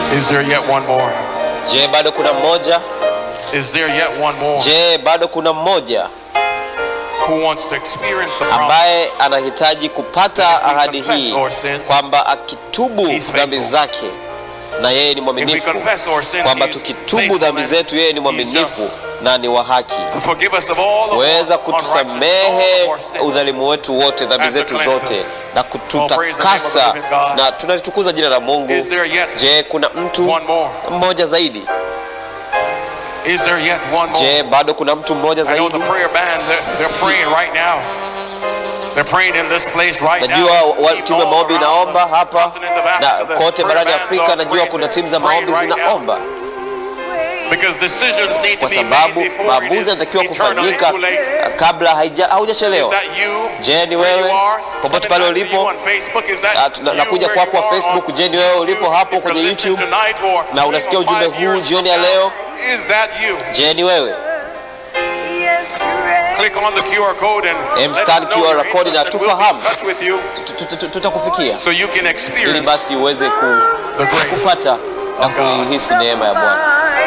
Is there yet one more? Je, bado kuna mmoja? Is there yet one more Je, bado kuna mmoja who wants to experience the promise? ambaye anahitaji kupata ahadi hii kwamba akitubu He's faithful. dhambi zake na yeye ni If we mwaminifu, confess our sins, kwamba he's tukitubu faithful dhambi and zetu yeye ni he's mwaminifu just na ni wa haki to forgive us of all of kuweza our unrighteousness, all kutusamehe of our sins. udhalimu wetu wote, dhambi And to zetu cleanse zote us. na Oh, praise the kututakasa, name of the living God. na tunalitukuza jina la Mungu. Is there yet Je, kuna mtu one more? mmoja zaidi? Is there yet one more? Je, bado kuna mtu mmoja I know the zaidi? prayer band, they're, they're praying right now. They're praying in this place right now. Najua wa- Keep timu ya all maombi around inaomba the hapa continent of na Africa, the kote prayer barani bands Afrika. are Najua praying, kuna timu za praying maombi right now. zinaomba Because decisions need to kwa be sababu made before it maamuzi is yanatakiwa eternally kufanyika too late. kabla haija- Is haujachelewa. that you? Je, ni where wewe you are? popote Coming pale back to ulipo? you on Facebook, is that Ah, tuna- you nakuja where kwako you are Facebook. on Je, ni wewe ulipo YouTube? hapo If kwenye you're listening YouTube tonight or na unasikia even ujumbe five huu years jioni from ya now, leo? Is that you? Je, ni wewe? Click on the QR code and Em, let scan us know QR you're code na interested. We'll be in tufahamu. touch with you Tu- tu- tu- Tutakufikia so you can ili experience basi uweze ku- the grace kupata na of God. kuihisi neema ya Bwana.